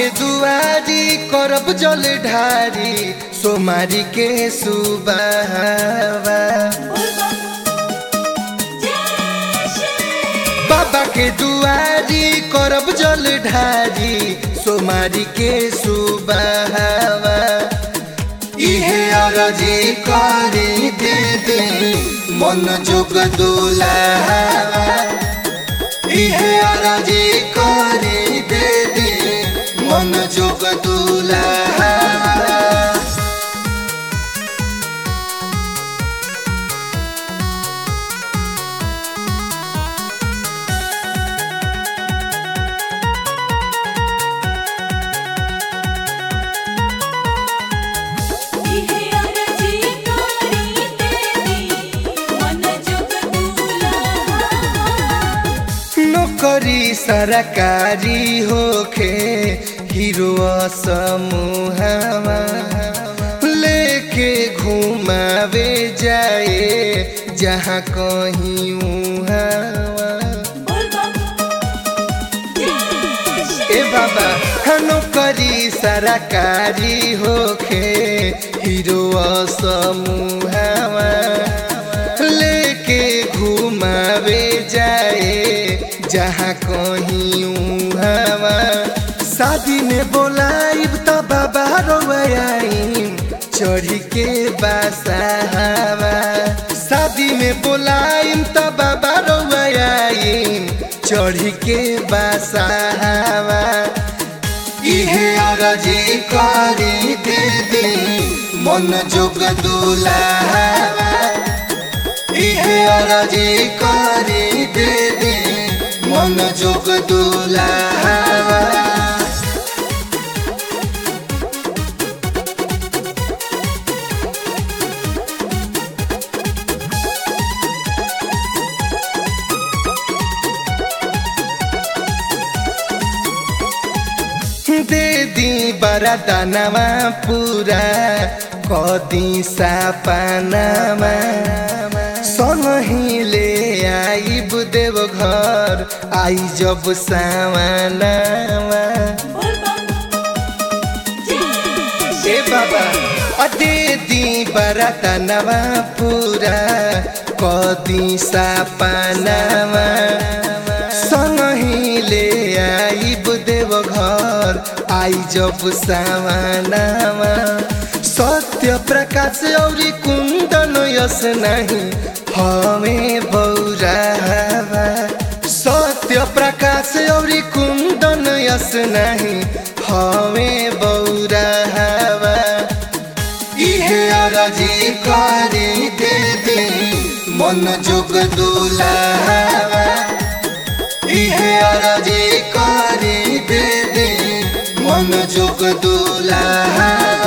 के दुआरी करब जल ढारी सोमारी के सुबहवा बाबा के दुआरी करब जल ढारी सोमारी के सुबहवा इहे अरजी करी दे दे मन जोग दुलावा इहे अरजी करी दे दे मन जोग दुलावा नौकरी सरकारी होखे हीरो समूहवा लेके घुमावे जाए जहाँ कहीं उहावा ए बाबा नौकरी सरकारी होखे हीरो समूहवा लेके घुमावे जाए जहाँ कहीं उहावा शादी में बोलाइब त बाबा रोआइम चढ़ी के बासावा शादी में बोलाइम त बाबा रोआइम चढ़ी के बासावा इहे अरजी करी दे दे मन जोग दुलावा इहे अरजी करी दे दे मन जोग दुलावा दे दी बरा दानामा पूरा कदी सापानामा सँगहिले आइब देव घर आई जब सामानामा ए बाबा अदे दी बरा दानामा पूरा कदी सापानामा सँगहिले आइब देव घर आई जब सामानामा सत्य प्रकाश औरी कुन्दन यस नहीं हमें बौरावा सत्य प्रकाश औरी कुन्दन यस नहीं हमें बौरावा इहे अरजी करी दे दे मन जोग दुलावा इहे अरजी करी दे दे मन जोग दुलावा